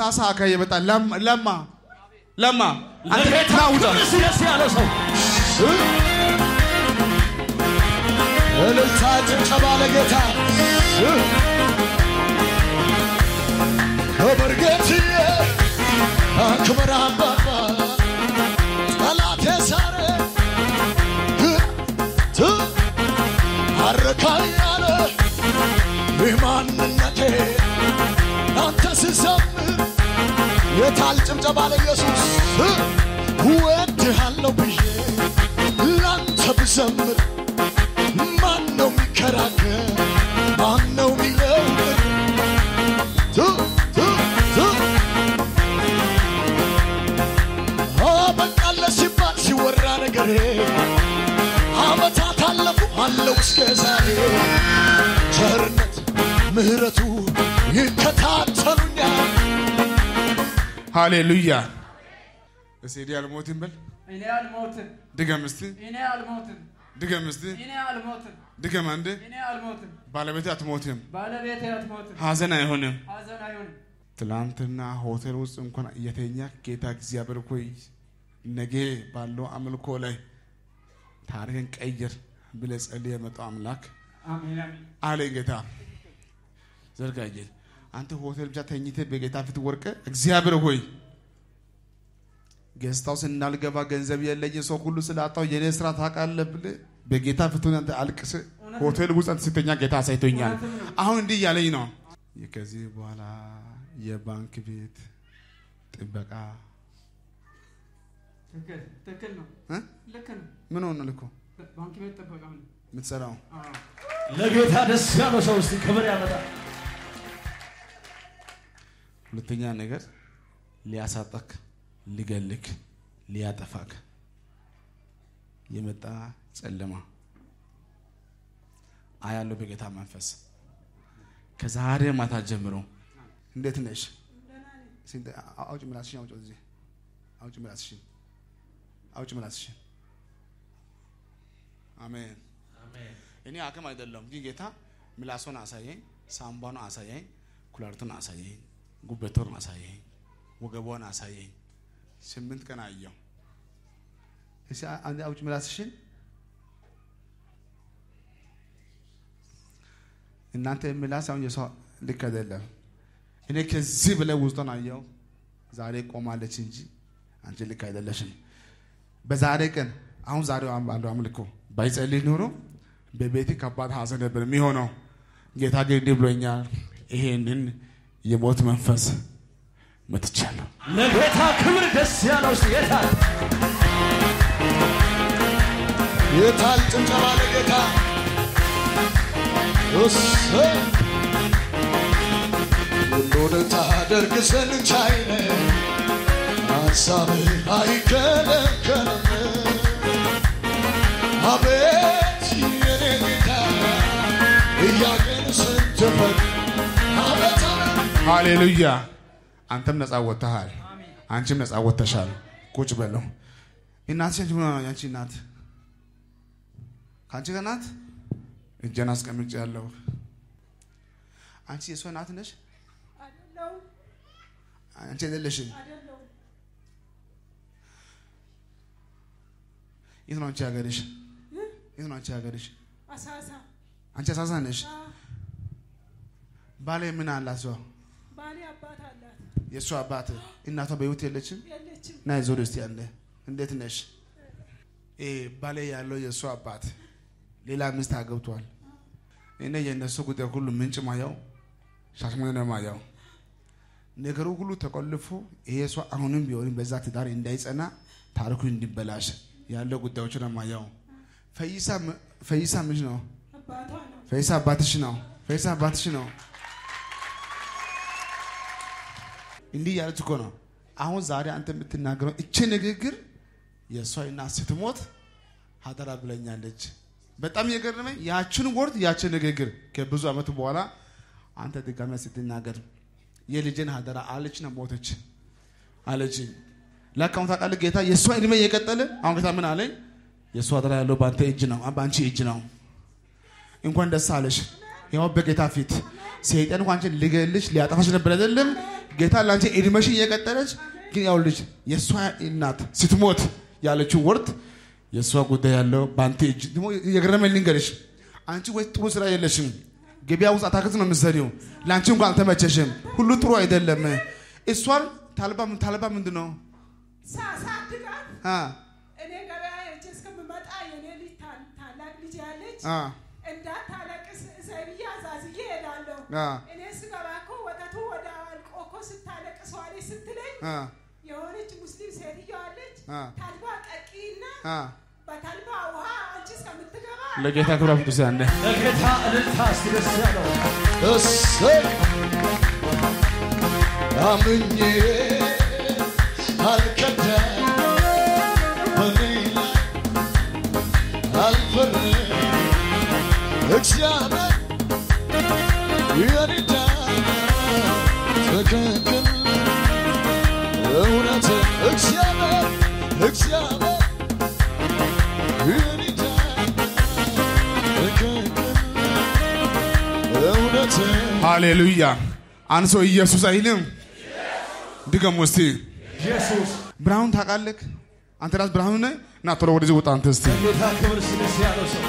በሳሳ አካባቢ የመጣ ለም- ለማ ለማ አንተ ለጌታ ና ውጣ ክብር እስቲ ደስ ያለው ሰው እልልታ ጭብጨባ ለጌታ ክብር ጌትዬ ክብር አባባ ጠላት የሳረ ት አረካኝ ያለ የማንነቴ አንተ ስዘምር የታል ጭብጨባ ለኢየሱስ እወድሃለሁ ብዬ ላንተ ብዘምር ማን ነው የሚከራከር? ማን ነው የሚለውጥ? ቱ ቱ ቱ አበቃለ ሲባል ሲወራ ነገሬ አመታት አለፉ አለው እስከ ዛሬ ቸርነት ምሕረቱ ይከታተሉኛል። ሃሌሉያ እስቲ እኔ አልሞትም በል እኔ አልሞትም፣ ድገም እስቲ እኔ አልሞትም፣ ድገም እስቲ እኔ አልሞትም፣ ድገም አንዴ እኔ አልሞትም፣ ባለቤቴ አትሞትም ባለቤቴ አትሞትም፣ ሀዘን አይሆንም ሐዘን አይሆንም። ትላንትና ሆቴል ውስጥ እንኳን እየተኛ ጌታ እግዚአብሔር ሆይ ነገ ባለው አምልኮ ላይ ታሪክን ቀይር ብለህ ጸልይ የመጣው አምላክ አሜን አሜን። አለኝ ጌታ ዘርጋዬ አንተ ሆቴል ብቻ ተኝተ በጌታ ፊት ወርቀ እግዚአብሔር ሆይ ገዝታው ስናልገባ ገንዘብ የለኝ ሰው ሁሉ ስላጣው የኔ ስራ ታውቃለህ ብለህ በጌታ ፊት ሆነህ አንተ አልቅስ ሆቴል ውስጥ አንተ ስተኛ ጌታ አሳይቶኛል። አሁን እንዲህ እያለኝ ነው ከዚህ በኋላ የባንክ ቤት ጥበቃ ትክክል ትክክል ነው፣ እ? ልክ ነው። ምን ሆነ ልኮ ባንክ ቤት ጥበቃ ነው። የምትሰራው አዎ። ለጌታ ደስ ያለው ሰው እስቲ ክብር ያመጣል። ሁለተኛ ነገር ሊያሳጠክ ሊገልክ ሊያጠፋክ የመጣ ጨለማ አያለው በጌታ መንፈስ ከዛሬ ማታ ጀምሮ እንዴት ነሽ? እስኪ አውጭ ምላስሽን አውጭ እዚህ አውጭ ምላስሽን አውጭ ምላስሽን። አሜን። እኔ አቅም አይደለም ግን ጌታ ምላሶን አሳየኝ፣ ሳምባን አሳየኝ፣ ኩላሊቱን አሳየኝ፣ ጉበቶን አሳየኝ፣ ወገቧን አሳየኝ። ስምንት ቀን አየው። እስኪ አንዴ አውጭ ምላስሽን። እናንተ ምላስ አሁን የሰው ልክ አይደለም። እኔ ከዚህ በላይ ውስጧን አየው። ዛሬ ቆማለች እንጂ አንቺ ልክ አይደለሽም። በዛሬ ቀን አሁን ዛሬው ባለው አምልኮ ባይጸልይ ኖሮ በቤት ከባድ ሀዘን ነበር የሚሆነው። ጌታ ግን እንዲህ ብሎኛል፣ ይሄንን የሞት መንፈስ መትቻለሁ። ለጌታ ክብር ደስ ያለው እስቲ የታል? የታል ጭብጨባ ለጌታ እሰይ ሁሉን ታደርግ ዘንድ ቻይ ነህ፣ ሐሳብህ አይከለከልም። አቤት የኔ ጌታ ጥያቄን ስትፈት አቤት አቤት ሃሌሉያ! አንተም ነፃ ወጥተሃል፣ አንቺም ነፃ ወጥተሻል። ቁጭ በለው። እናትሽ አንቺ ምን ሆና ነው? ያንቺ እናት ከአንቺ ጋር ናት። እጄን አስቀምጬ ያለሁ አንቺ የእሷ እናት ነሽ? አይደለሁም አንቺ አይደለሽም። አይደለሁም የት ነው አንቺ ሀገርሽ? የት ነው አንቺ ሀገርሽ? አሳሳ አንቺ አሳሳ ነሽ። አ፣ ባሌ ምን አላት? እሷ ባሌ አባት አላት የእሷ አባት እናቷ በህይወት የለችም። የለችም ና ዞር እስቲ ያለ እንዴት ነሽ? ይሄ ባሌ ያለው የእሱ አባት ሌላ ሚስት አገብቷል። እኔ የእነሱ ጉዳይ ሁሉ ምንጭ ማየው ሻሽመኔ ነው ማየው። ነገሩ ሁሉ ተቆልፎ ይሄ ሰው አሁንም ቢሆንም በዛ ትዳር እንዳይጸና ታሪኩ እንዲበላሽ ያለው ጉዳዮች ነው ማየው። ፈይሳ ም- ፈይሳ ምንሽ ነው? አባቷ ነው ፈይሳ አባትሽ ነው። ፈይሳ አባትሽ ነው። እንዲህ ያለች እኮ ነው። አሁን ዛሬ አንተ የምትናገረው እቺ ንግግር የእሷ እናት ስትሞት ሀደራ ብለኛለች። በጣም የገረመኝ ያችን ወርድ ያችን ንግግር ከብዙ ዓመት በኋላ አንተ ድጋሚ ስትናገር የልጅን ሀደራ አለችና ሞተች አለች። ለካ አሁን ታውቃለህ ጌታ የእሷ እድሜ እየቀጠለ አሁን ጌታ ምን አለኝ? የእሷ ሀደራ ያለው በአንተ እጅ ነው፣ በአንቺ እጅ ነው። እንኳን ደስ አለሽ። ያው በጌታ ፊት ሰይጣን እንኳን አንቺን ሊገልሽ ሊያጠፋሽ ነበር አይደለም። ጌታ ላንቺ እድሜሽን እየቀጠለች ግን ያው ልጅ የእሷ እናት ስትሞት ያለችው ወርድ የእሷ ጉዳይ ያለው በአንተ እጅ ደግሞ የገረመኝ ልንገርሽ፣ አንቺ ወይ ጥሩ ስራ የለሽም፣ ገበያ ውስጥ አታክልት ነው የምትሰሪው፣ ለአንቺ እንኳን አልተመቸሽም፣ ሁሉ ጥሩ አይደለም። እሷን ታልባ ታልባ ምንድን ነው ሳሳድጋት አ እኔ ገበያ ሄጄ እስከምመጣ የኔ ልጅ ታ- ታላቅ ልጅ ያለች አ እንዳታለቅስ እሰብዬ አዛዝዬ እሄዳለሁ። አ እኔ ስገባ እኮ ወተቱ ወደ አልቆ እኮ ስታለቅስ ዋለች ስትለኝ አ የሆነች ሙስሊም ሴትዮ አለች። አ ተልባ ጠቂና አ በተልባ ውሃ አንቺ እስከምትገባ ለጌታ ክብር አፍጡስ ያለ ለጌታ እልልታ እስቲ ደስ ያለው እሰይ አምኜ አልከዳ በኔ ላይ አልፈርም እግዚአብሔር የኔዳ ትክክል እውነት እግዚአብሔር እግዚአብሔር የኔዳ ትክክል እውነት ሃሌሉያ። አንድ ሰው ኢየሱስ አይልም። ድገሙ እስቲ። ኢየሱስ ብርሃኑን ታውቃለህ? አንተ ራስ ብርሃኑ ነህ። እና ቶሎ ወደዚህ ውጣ አንተ እስቲ። ለጌታ ክብር እስቲ ደስ ያለው ሰው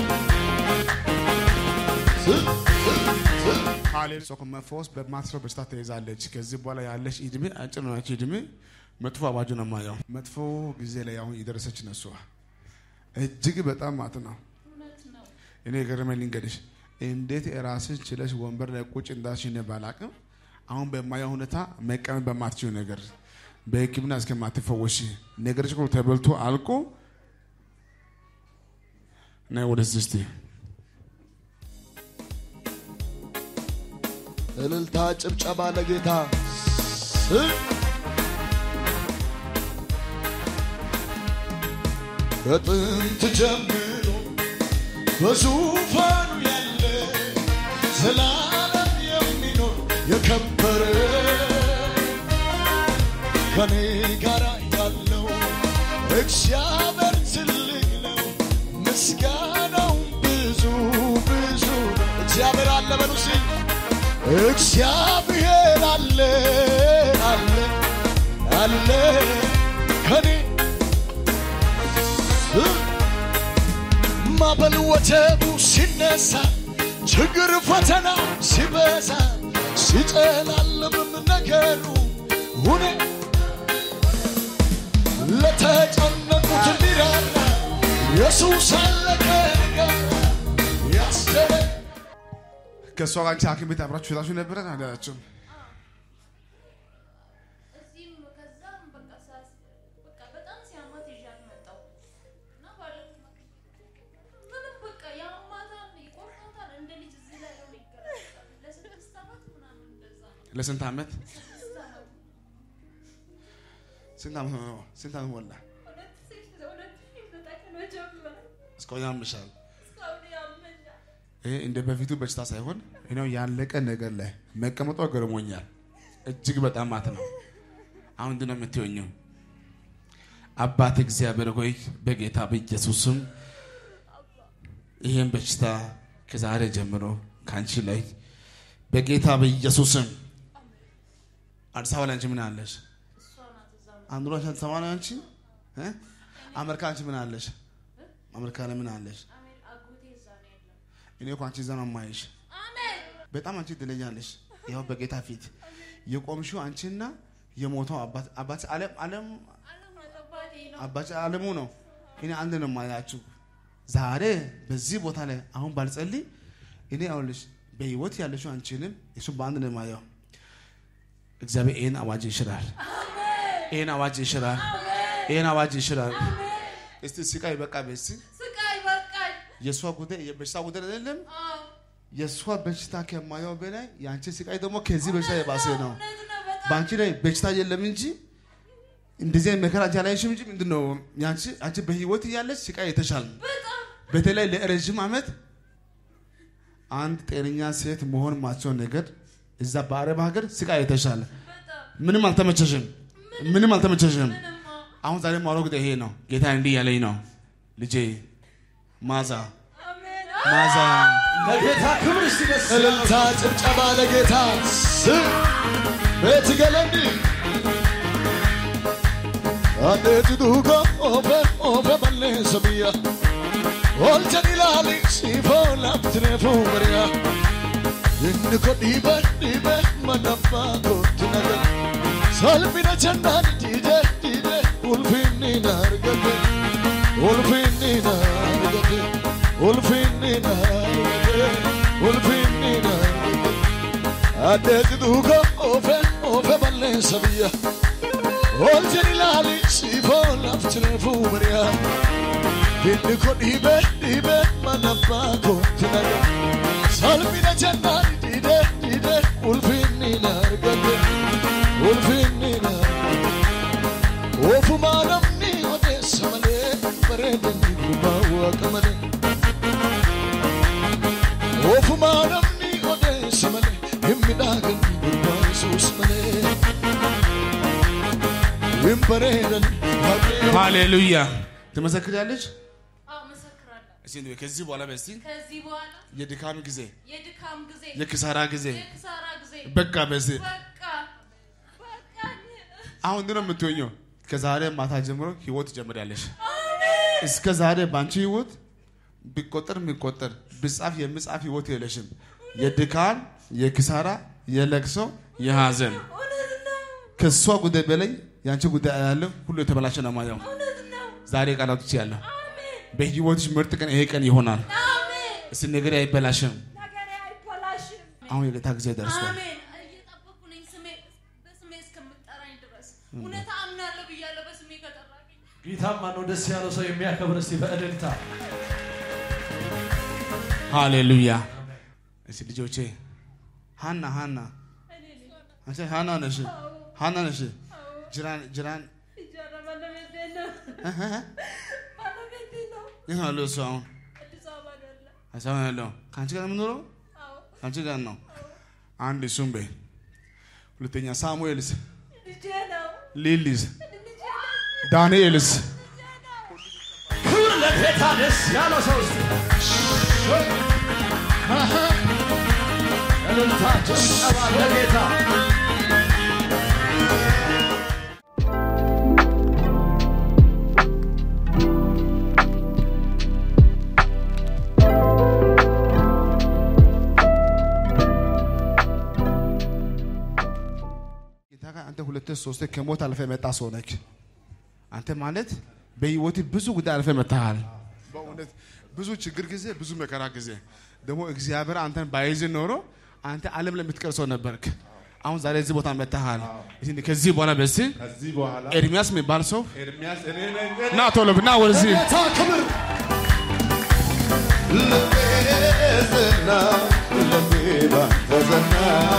ሃሌሉያ። ሰው መፈወስ በማትረው በሽታ ተይዛለች። ከዚህ በኋላ ያለሽ እድሜ አጭር ነው። ያቺ እድሜ መጥፎ አዋጁ ነው የማየው። መጥፎ ጊዜ ላይ አሁን የደረሰች ነሷ እጅግ በጣም ማት ነው። እኔ የገረመኝ ልንገርሽ፣ እንዴት ራስን ችለሽ ወንበር ላይ ቁጭ እንዳልሽ እኔ ባላቅም፣ አሁን በማየው ሁኔታ መቀመጥ በማትችው ነገር በሕክምና እስከማትፈወሽ ነገርሽ ሁሉ ተበልቶ አልቆ ነይ ወደዚህ እስቲ እልልታ ጭብጨባ ለጌታ ከጥንት ጀምሮ በዙፋኑ ያለ ዘላለም የሚኖር የከበረ ከኔ ጋር ያለው እግዚአብሔር ትልቅ ነው፣ ምስጋናው ብዙ ብዙ ነው። እግዚአብሔር አለ በሉ እስኪ እግዚአብሔር አለ አለ አለ ከኔ ማዕበል ወጀቡ ሲነሳ ችግር ፈተና ሲበዛ ሲጨላለምም ነገሩ ሁኔ ለተጨነቁት እንዲራራ ኢየሱስ አለ ከኔ ጋር ያስደረ ከእሷ ጋር አንቺ ሐኪም ቤት አብራችሁ ሄዳችሁ ነበረ አላላችሁም? እዚህም ከዛም በቃ ሳስ- በቃ በጣም ሲያማት ይዣት መጣሁ እና ባለፈው ምንም በቃ ያማታል፣ ይቆርጣታል። እንደ ልጅ እዚህ ላይ ነው ይገረጣል። ለስድስት ዓመት ምናምን እንደዛ ነው። ለስንት ዓመት ስድስት ዓመት ስንት ዓመት ነው? ስንት ዓመት ሞላ? ሁለት ሺህ ሁለት ሺህ ዘጠኝ ነው ጀምሮ እስካሁን ያምሻል። እስካሁን ያመኛል። ይሄ እንደ በፊቱ በሽታ ሳይሆን ይኸው ያለቀ ነገር ላይ መቀመጧ ገርሞኛል። እጅግ በጣም ማት ነው። አሁን ምንድን ነው የምትሆኘው? አባት እግዚአብሔር ሆይ በጌታ በኢየሱስም ይህን በሽታ ከዛሬ ጀምሮ ከአንቺ ላይ በጌታ በኢየሱስም አዲስ አበባ ላይ አንቺ ምን አለሽ? እሷ ናት እዛ አንዱ ላይ አዲስ አበባ ላይ አንቺ እ? አሜሪካ አንቺ ምን አለሽ? አሜሪካ ላይ ምን አለሽ? አሜን። አጎቴ እዛ ነው ያለው። እኔ እኮ አንቺ እዛ ነው የማይሽ። አሜን። በጣም አንቺ ትለያለሽ። ይኸው በጌታ ፊት የቆምሽው አንቺና የሞተው አባት አባት ዓለም ዓለም አለም አባቴ ነው። አባት ዓለሙ ነው። እኔ አንድ ነው የማያችሁ ዛሬ በዚህ ቦታ ላይ አሁን ባልጸልይ እኔ አሁንልሽ በህይወት ያለሽው አንቺንም እሱ በአንድ ነው የማየው። እግዚአብሔር ይህን አዋጅ ይሽራል። ይህን አዋጅ ይሽራል። ይህን አዋጅ ይሽራል። እስቲ ስቃይ በቃ በስ ስቃይ በቃኝ። የእሷ ጉዳይ የበሽታ ጉዳይ አይደለም። አዎ የእሷ በሽታ ከማየው በላይ የአንቺ ስቃይ ደግሞ ከዚህ በሽታ የባሰ ነው። እውነት ነው በጣም በአንቺ ላይ በሽታ የለም እንጂ እንደዚህ አይነት መከራ አንቺ አላየሽም እንጂ ምንድን ነው ያንቺ አንቺ በህይወት እያለች ስቃይ የተሻለ ነው። በጣም በተለይ ለረዥም ዓመት አንድ ጤነኛ ሴት መሆን ማቸውን ነገር እዛ በአረብ ሀገር ስቃይ የተሻለ በጣም ምንም አልተመቸሽም፣ ምንም አልተመቸሽም። ምንማ አሁን ዛሬ ማውራው ጉዳይ ይሄ ነው። ጌታ እንዲህ ያለኝ ነው ልጄ ማዛ አሜን። ማዛ ለጌታ ክብር እስቲ ደስ ያለው እልልታ ጭብጨባ ለጌታ ስም ቤትገለኒ አዴት ዱጎ ኦፌ ኦፌ በሌሰ ብያ ኦልቸን ኢላሊ ሲፎ ላፍትኔፉ በሪያ inni ko dhiibe dhiibe manamma kootti nagan salphina jennaan diide diide ulfinni na argate ulfinni na argate ulfinni na argate ulfinni na argate addeeti duuka oofe oofe balleessa biyya oolchen ilaali siifoo laftine fuumariya inni ko dhiibe dhiibe manamma kootti nagan salphina jennaan diide diide ulfinni na argate ulfinni na argate ofumaa namni odeessa malee bareedanni gurbaa waaqa malee ofumaa namni odeessa malee hin midhaaganni gurbaa yesuus malee hin bareedan waaqayyo ሃሌሉያ ትመሰክሪያለሽ? አዎ መሰክራለሁ። እስኪ እንደው ከዚህ በኋላ በስቲ ከዚህ በኋላ የድካም ጊዜ የድካም ጊዜ የኪሳራ ጊዜ የክሳራ ጊዜ በቃ በዚህ በቃ በቃኝ። አሁን ምንድን ነው የምትሆኘው? ከዛሬ ማታ ጀምሮ ህይወት ትጀምሪያለሽ። እስከ ዛሬ በአንቺ ህይወት ቢቆጠር የሚቆጠር ቢጻፍ የሚጻፍ ህይወት የለሽም። የድካም፣ የኪሳራ፣ የለቅሶ፣ የሀዘን እውነት ነው፣ ከእሷ ጉዳይ በላይ የአንቺ ጉዳይ ያለው ሁሉ የተበላሸ ነው ማየው። እውነት ነው። ዛሬ ቃላቶች ያለሁ አሜን በህይወትሽ ምርጥ ቀን ይሄ ቀን ይሆናል። አሜን። እስቲ ነገር አይበላሽም። ነገሬ አይበላሽም። አሁን የጌታ ጊዜ ደርሷል። አሜን። እየጠበኩ ነኝ ስሜ በስሜ እስከምጠራኝ ድረስ እውነት አምናለሁ ብያለሁ። በስሜ ከጠራኝ ጌታማ ነው ደስ ያለው ሰው የሚያከብር እስቲ በእልልታ ሃሌሉያ። እስቲ ልጆቼ ሃና ሃና አንቺ ሃና ነሽ ሃና ነሽ ጅራን ጅራን ይጃራ ባለቤቴ ነው እህ እህ ባለቤቴ ነው። የት ነው ያለው እሱ አሁን አዲስ አበባ ነው ያለ። አዲስ አበባ ነው ያለው ከአንቺ ጋር ነው የምኖረው አዎ ከአንቺ ጋር ነው አንድ እሱም በይ ሁለተኛ ሳሙኤልስ ልጄ ነው ሊሊስ ልጄ ነው ዳንኤልስ ክብር ለጌታ ደስ ያለው ሰው እስቲ እልልታ ጭብጨባ ለጌታ ጌታ ጋር አንተ ሁለት ሶስት ከሞት አልፈ የመጣ ሰው ነክ አንተ ማለት በህይወት ብዙ ጉዳይ አልፈ መጥተሃል። በእውነት ብዙ ችግር ጊዜ፣ ብዙ መከራ ጊዜ ደግሞ እግዚአብሔር አንተን ባይዝ ኖሮ አንተ ዓለም ለምትቀር ሰው ነበርክ። አሁን ዛሬ እዚህ ቦታ መጥተሃል። እስኪ ከዚህ በኋላ በስ ከዚህ በኋላ ኤርሚያስ የሚባል ሰው ኤርሚያስ እኔ ነኝ ና ቶሎ ና ወደዚህ ጌታ ክብር ልቤዝና ልቤ ባንተ ዘና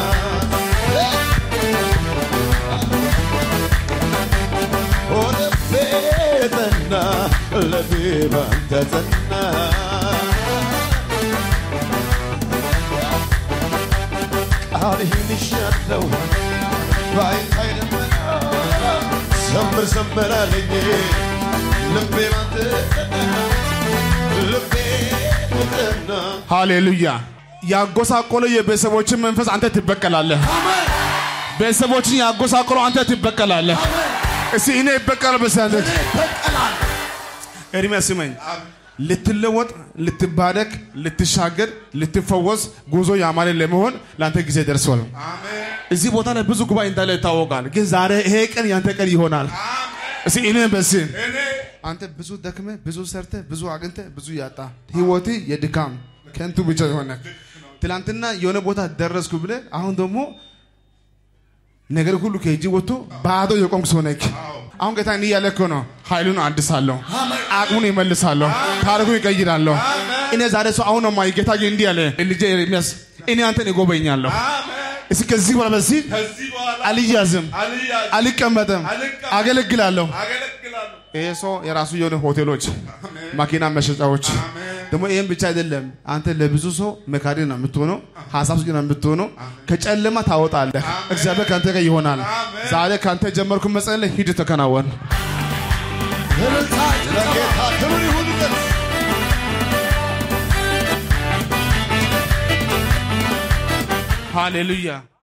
ኦ ልቤ ዘና ልቤ ባንተ ዘና ቃልህን ይሻለው ባይታይ ደመና ዘምር ዘምር አለኝ ልቤ ባንተ ዘና ልቤ ዘና ሃሌሉያ። ያጎሳቆለ የቤተሰቦችን መንፈስ አንተ ትበቀላለህ። ቤተሰቦችን ያጎሳቆለ አንተ ትበቀላለህ። እስቲ እኔ ይበቀላል በሳንት ኤርሚያስ ስመኝ ልትለወጥ፣ ልትባረክ፣ ልትሻገር፣ ልትፈወስ ጉዞ ያማረ ለመሆን ለአንተ ጊዜ ደርሷል። እዚህ ቦታ ላይ ብዙ ጉባኤ እንዳለ ይታወቃል። ግን ዛሬ ይሄ ቀን ያንተ ቀን ይሆናል። እስቲ እኔ በስ አንተ ብዙ ደክመ ብዙ ሰርተ ብዙ አግኝተ ብዙ ያጣ ህይወት የድካም ከንቱ ብቻ የሆነ ትላንትና የሆነ ቦታ ደረስኩ ብለ አሁን ደግሞ ነገር ሁሉ ከእጅ ወጥቶ ባዶ የቆምክ ሰው ነህ። አሁን ጌታ እንዲህ እያለ እኮ ነው፣ ኃይሉን አድሳለሁ፣ አቅሙን ይመልሳለሁ፣ ታሪኩን ይቀይራለሁ። እኔ ዛሬ ሰው አሁን ነው ማይ ጌታ ግን እንዲህ አለ፣ ልጄ ኤርሚያስ እኔ አንተን እጎበኛለሁ። እስኪ ከዚህ በኋላ በዚህ ከዚህ በኋላ አልያዝም፣ አልያዝም፣ አልቀመጥም፣ አልቀመጥም፣ አገለግላለሁ። አገለግላለሁ። ይሄ ሰው የራሱ የሆነ ሆቴሎች፣ ማኪና መሸጫዎች ደግሞ ይህም ብቻ አይደለም። አንተ ለብዙ ሰው መካሪ ነው የምትሆነው፣ ሀሳብ ሰጪ ነው የምትሆነው። ከጨለማ ታወጣለህ። እግዚአብሔር ከአንተ ጋር ይሆናል። ዛሬ ከአንተ ጀመርኩ መጸለይ፣ ሂድ ተከናወን። እልልታ ለጌታ ክብር ይሁንበት። ሃሌሉያ